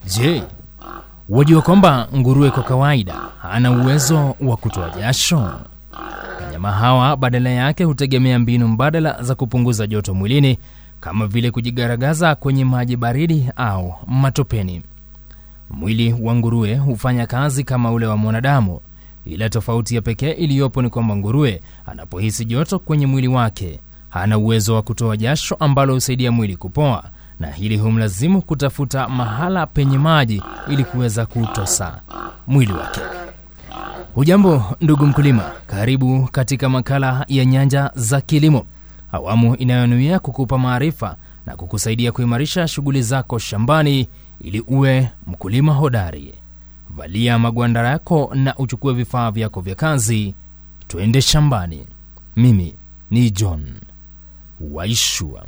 Je, wajua kwamba nguruwe kwa kawaida hana uwezo wa kutoa jasho? Wanyama hawa badala yake hutegemea mbinu mbadala za kupunguza joto mwilini kama vile kujigaragaza kwenye maji baridi au matopeni. Mwili wa nguruwe hufanya kazi kama ule wa mwanadamu, ila tofauti ya pekee iliyopo ni kwamba nguruwe anapohisi joto kwenye mwili wake hana uwezo wa kutoa jasho ambalo husaidia mwili kupoa, na hili humlazimu kutafuta mahala penye maji ili kuweza kuutosa mwili wake. Hujambo ndugu mkulima, karibu katika makala ya Nyanja za Kilimo, awamu inayonuia kukupa maarifa na kukusaidia kuimarisha shughuli zako shambani ili uwe mkulima hodari. Valia magwanda yako na uchukue vifaa vyako vya kazi, twende shambani. Mimi ni John Waishua.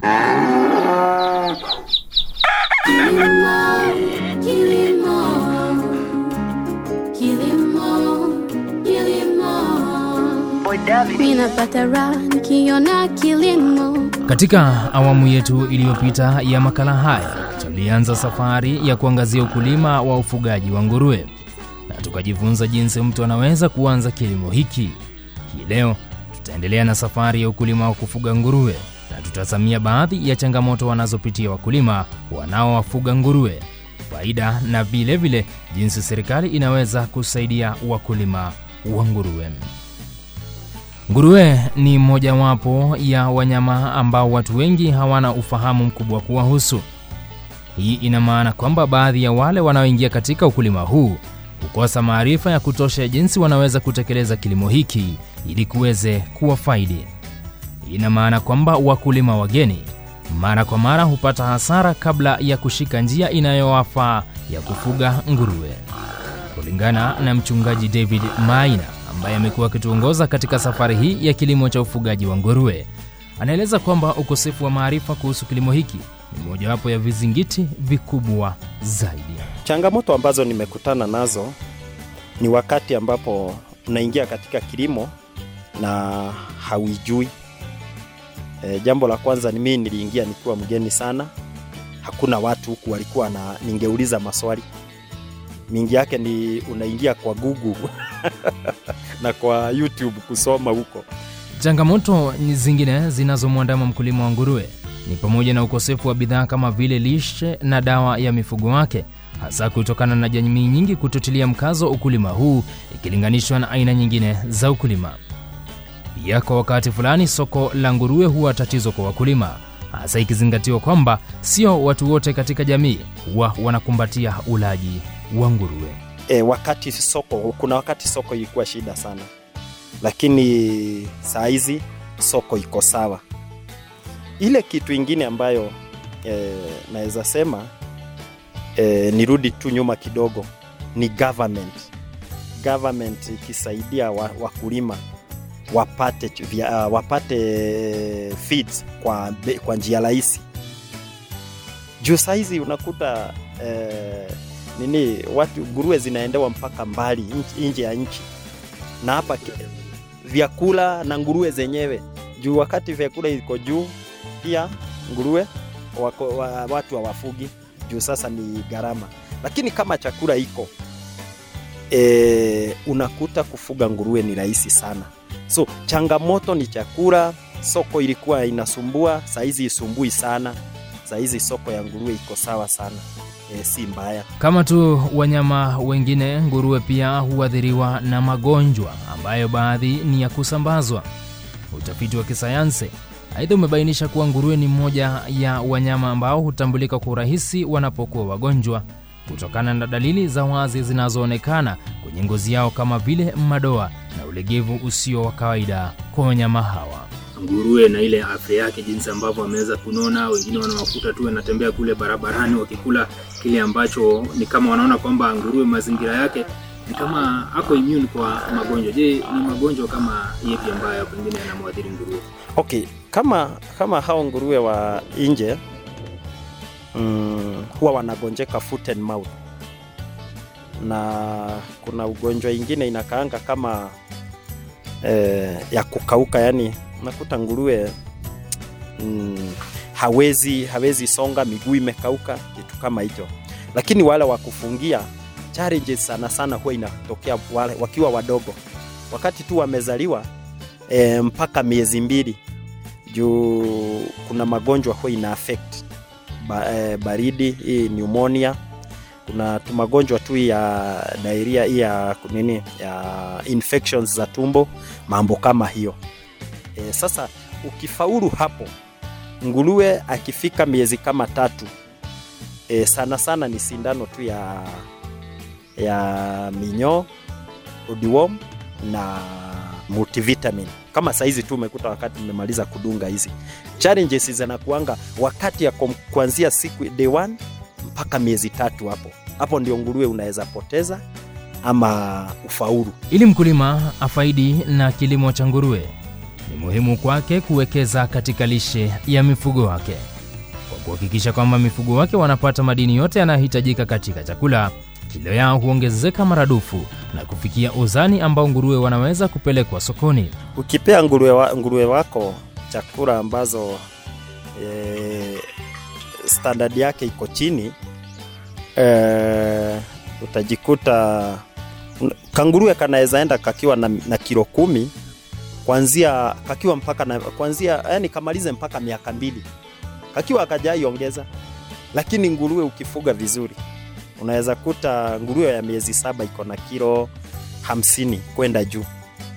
Ninapata raha nikiona kilimo. Katika awamu yetu iliyopita ya makala haya tulianza safari ya kuangazia ukulima wa ufugaji wa nguruwe na tukajifunza jinsi mtu anaweza kuanza kilimo hiki. Hii leo tutaendelea na safari ya ukulima wa kufuga nguruwe na tutazamia baadhi ya changamoto wanazopitia wakulima wanaowafuga nguruwe, faida na vilevile vile jinsi serikali inaweza kusaidia wakulima wa nguruwe. Nguruwe ni mojawapo ya wanyama ambao watu wengi hawana ufahamu mkubwa kuwahusu. Hii ina maana kwamba baadhi ya wale wanaoingia katika ukulima huu hukosa maarifa ya kutosha ya jinsi wanaweza kutekeleza kilimo hiki ili kuweze kuwafaidi. Ina maana kwamba wakulima wageni mara kwa mara hupata hasara kabla ya kushika njia inayowafaa ya kufuga nguruwe. Kulingana na mchungaji David Maina ambaye amekuwa akituongoza katika safari hii ya kilimo cha ufugaji wa nguruwe, anaeleza kwamba ukosefu wa maarifa kuhusu kilimo hiki ni mojawapo ya vizingiti vikubwa zaidi. Changamoto ambazo nimekutana nazo ni wakati ambapo unaingia katika kilimo na hauijui. E, jambo la kwanza ni mimi niliingia nikiwa mgeni sana, hakuna watu huku walikuwa na ningeuliza maswali mingi yake ni unaingia kwa Google na kwa YouTube kusoma huko. Changamoto zingine zinazomwandama mkulima wa nguruwe ni pamoja na ukosefu wa bidhaa kama vile lishe na dawa ya mifugo wake, hasa kutokana na jamii nyingi kutotilia mkazo ukulima huu ikilinganishwa na aina nyingine za ukulima. Pia kwa wakati fulani soko la nguruwe huwa tatizo kwa wakulima, hasa ikizingatiwa kwamba sio watu wote katika jamii huwa wanakumbatia ulaji wa nguruwe. E, wakati soko, kuna wakati soko ilikuwa shida sana, lakini saa hizi soko iko sawa. Ile kitu ingine ambayo e, naweza sema e, nirudi tu nyuma kidogo ni government. Government ikisaidia wakulima wa wapate, vya, uh, wapate feeds kwa, kwa njia rahisi juu saizi unakuta eh, nini watu nguruwe zinaendewa mpaka mbali nje ya nchi, na hapa vyakula na nguruwe zenyewe juu, wakati vyakula iko juu, pia nguruwe wako, wa, watu hawafugi juu sasa ni gharama, lakini kama chakula iko e, unakuta kufuga nguruwe ni rahisi sana. So changamoto ni chakula. Soko ilikuwa inasumbua, saizi isumbui sana. Saizi soko ya nguruwe iko sawa sana, e, si mbaya. Kama tu wanyama wengine, nguruwe pia huathiriwa na magonjwa ambayo baadhi ni ya kusambazwa. Utafiti wa kisayansi aidha umebainisha kuwa nguruwe ni mmoja ya wanyama ambao hutambulika kwa urahisi wanapokuwa wagonjwa kutokana na dalili za wazi zinazoonekana kwenye ngozi yao kama vile madoa na ulegevu usio wa kawaida kwa wanyama hawa. Nguruwe na ile afya yake, jinsi ambavyo ameweza kunona, wengine wanawakuta tu wanatembea kule barabarani wakikula kile ambacho ni kama wanaona kwamba nguruwe mazingira yake ni kama ako immune kwa magonjwa. Je, ni magonjwa kama yepi ambayo pengine yanamwathiri nguruwe? Okay, kama kama hao nguruwe wa nje mm, huwa wanagonjeka foot and mouth, na kuna ugonjwa ingine inakaanga kama eh, ya kukauka, yani unakuta nguruwe mm, hawezi hawezi songa, miguu imekauka, kitu kama hicho. lakini wale wa kufungia challenges sana sana huwa inatokea wale wakiwa wadogo, wakati tu wamezaliwa e, mpaka miezi mbili, juu kuna magonjwa huwa ina affect ba, e, baridi hii pneumonia kuna tu magonjwa tu ya diarrhea hii ya nini ya infections za tumbo, mambo kama hiyo. E, sasa ukifaulu hapo, nguruwe akifika miezi kama tatu, e, sana sana ni sindano tu ya ya minyoo, odiworm na multivitamin. Kama saizi tu umekuta wakati nimemaliza kudunga hizi, challenges zinakuanga wakati ya kom- kuanzia siku day one mpaka miezi tatu hapo hapo ndio nguruwe unaweza poteza ama ufaulu. Ili mkulima afaidi na kilimo cha nguruwe, ni muhimu kwake kuwekeza katika lishe ya mifugo wake kwa kuhakikisha kwamba mifugo wake wanapata madini yote yanayohitajika katika chakula. Kilo yao huongezeka maradufu na kufikia uzani ambao nguruwe wanaweza kupelekwa sokoni. Ukipea nguruwe, wa, nguruwe wako chakula ambazo e, standard yake iko chini e, utajikuta kanguruwe kanaweza enda kakiwa na, na kilo kumi kwanzia kakiwa mpaka na, kwanzia yani kamalize mpaka miaka mbili kakiwa akajaiongeza, lakini nguruwe ukifuga vizuri unaweza kuta nguruwe ya miezi saba iko na kilo hamsini kwenda juu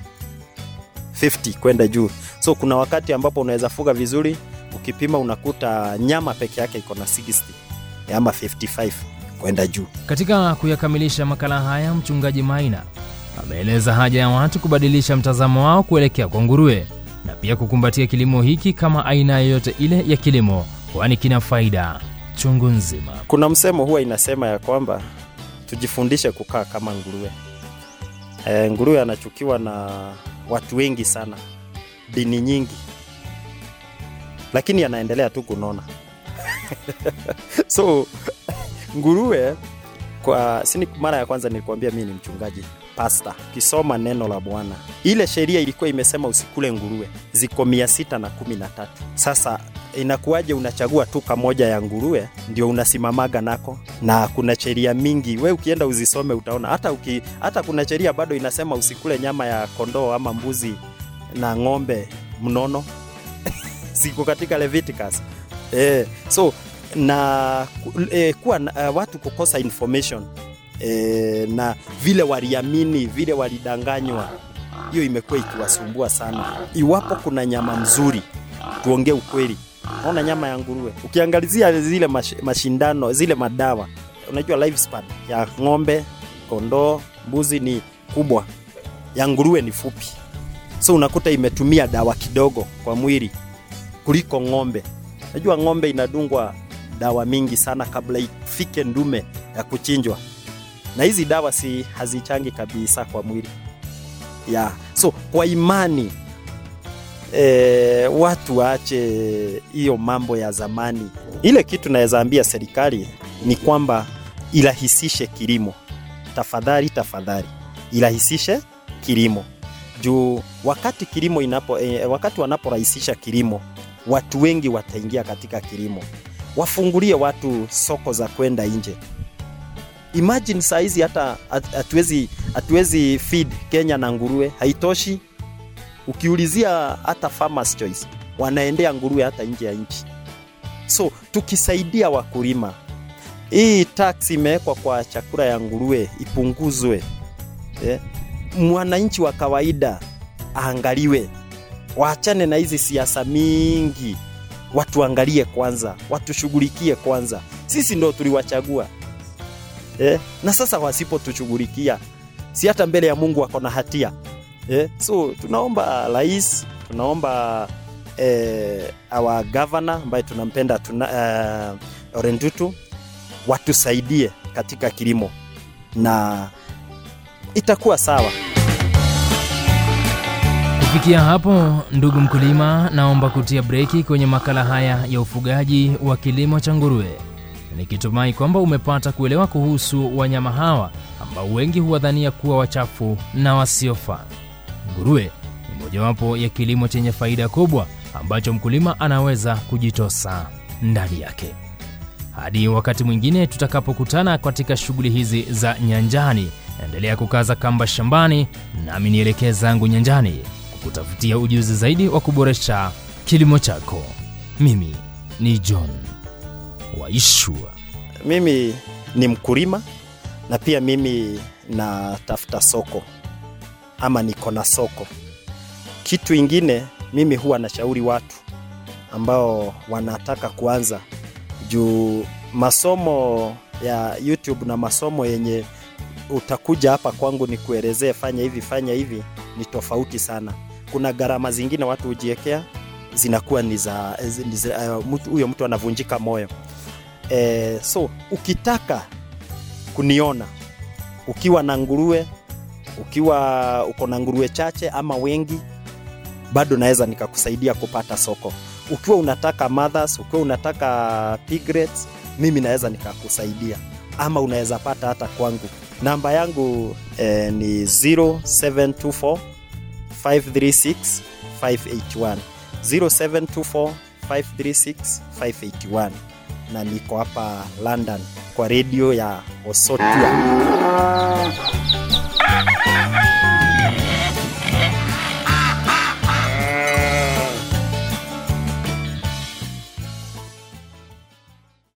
50 kwenda juu. So kuna wakati ambapo unaweza fuga vizuri, ukipima unakuta nyama peke yake iko na 60 ama 55 kwenda juu. Katika kuyakamilisha makala haya, mchungaji Maina ameeleza haja ya watu kubadilisha mtazamo wao kuelekea kwa nguruwe na pia kukumbatia kilimo hiki kama aina yoyote ile ya kilimo, kwani kina faida chungu nzima. Kuna msemo huwa inasema ya kwamba tujifundishe kukaa kama nguruwe. E, nguruwe anachukiwa na watu wengi sana, dini nyingi, lakini anaendelea tu kunona so nguruwe kwa sini, mara ya kwanza nilikwambia mimi ni mchungaji pasta. Ukisoma neno la Bwana, ile sheria ilikuwa imesema usikule nguruwe, ziko mia sita na kumi na tatu. Sasa inakuwaje unachagua tu kamoja ya nguruwe ndio unasimamaga nako? Na kuna sheria mingi, we ukienda uzisome utaona. Hata uki, hata kuna sheria bado inasema usikule nyama ya kondoo ama mbuzi na ng'ombe mnono ziko katika Leviticus. Eh, so na eh, kuwa uh, watu kukosa information eh, na vile waliamini vile walidanganywa, hiyo imekuwa ikiwasumbua sana. Iwapo kuna nyama mzuri, tuongee ukweli. Naona nyama ya nguruwe, ukiangalizia zile mash, mashindano zile madawa, unajua lifespan ya ng'ombe, kondoo, mbuzi ni kubwa, ya nguruwe ni fupi, so unakuta imetumia dawa kidogo kwa mwili kuliko ng'ombe. Najua ng'ombe inadungwa dawa mingi sana kabla ifike ndume ya kuchinjwa, na hizi dawa si hazichangi kabisa kwa mwili ya so kwa imani e, watu waache hiyo mambo ya zamani. Ile kitu naweza ambia serikali ni kwamba irahisishe kilimo, tafadhali tafadhali, irahisishe kilimo juu wakati kilimo inapo e, wakati wanaporahisisha kilimo watu wengi wataingia katika kilimo, wafungulie watu soko za kwenda nje. Imagine saa hizi hata hatuwezi hatuwezi feed Kenya na nguruwe, haitoshi. Ukiulizia hata Farmers Choice wanaendea nguruwe hata nje ya nchi. So tukisaidia wakulima, hii tax imewekwa kwa chakula ya nguruwe ipunguzwe, eh, mwananchi wa kawaida aangaliwe waachane na hizi siasa mingi, watuangalie kwanza, watushughulikie kwanza. Sisi ndo tuliwachagua eh? Na sasa wasipotushughulikia, si hata mbele ya Mungu wako na hatia eh? So tunaomba rais, tunaomba eh, our governor ambaye tunampenda tuna, uh, Orendutu watusaidie katika kilimo na itakuwa sawa. Kufikia hapo, ndugu mkulima, naomba kutia breki kwenye makala haya ya ufugaji wa kilimo cha nguruwe, nikitumai kwamba umepata kuelewa kuhusu wanyama hawa ambao wengi huwadhania kuwa wachafu na wasiofaa. Nguruwe ni mojawapo ya kilimo chenye faida kubwa ambacho mkulima anaweza kujitosa ndani yake. Hadi wakati mwingine tutakapokutana katika shughuli hizi za nyanjani, endelea kukaza kamba shambani, nami nielekee zangu nyanjani kukutafutia ujuzi zaidi wa kuboresha kilimo chako. Mimi ni John Waishua. Mimi ni mkulima na pia mimi natafuta soko ama niko na soko. Kitu ingine mimi huwa nashauri watu ambao wanataka kuanza juu masomo ya YouTube na masomo yenye utakuja hapa kwangu ni kuelezee fanya hivi fanya hivi ni tofauti sana. Kuna gharama zingine watu hujiekea zinakuwa ni za ni za- uh, mtu- huyo mtu anavunjika moyo e, so ukitaka kuniona ukiwa na nguruwe ukiwa uko na nguruwe chache ama wengi bado naweza nikakusaidia kupata soko ukiwa unataka mothers ukiwa unataka piglets mimi naweza nikakusaidia ama unaweza pata hata kwangu namba yangu eh, ni 0724 536 581 0724 536 581 na niko hapa London kwa redio ya Osotua.